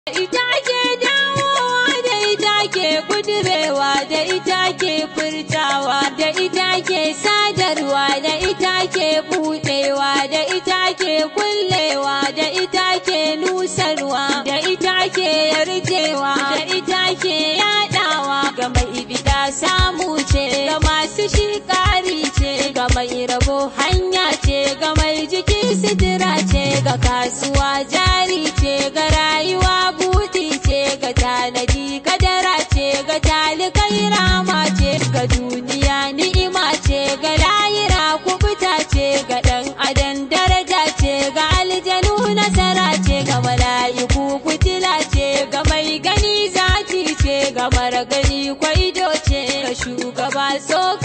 ita ke dawowa da ita ke kudurewa da ita ke furtawa da ita ke sadarwa da ita ke budewa da ita ke kullewa da ita ke nusarwa da ita ke yarjewa da ita ke yadawa ga mai bida samu ce ga masu shi ƙari ce ga mai rabo hanya ce ga mai jiki sitira ce ga kasuwa jari ce ga rayuwa buɗi ce ga tanadi kadara ce ga talikai rama ce ga duniya ni'ima ce ga layira kubuta ce ga ɗan adam daraja ce ga aljanu nasara ce ga mala'iku kutila ce ga mai gani zaki ce ga mara gani kwaido ce ga shugaba so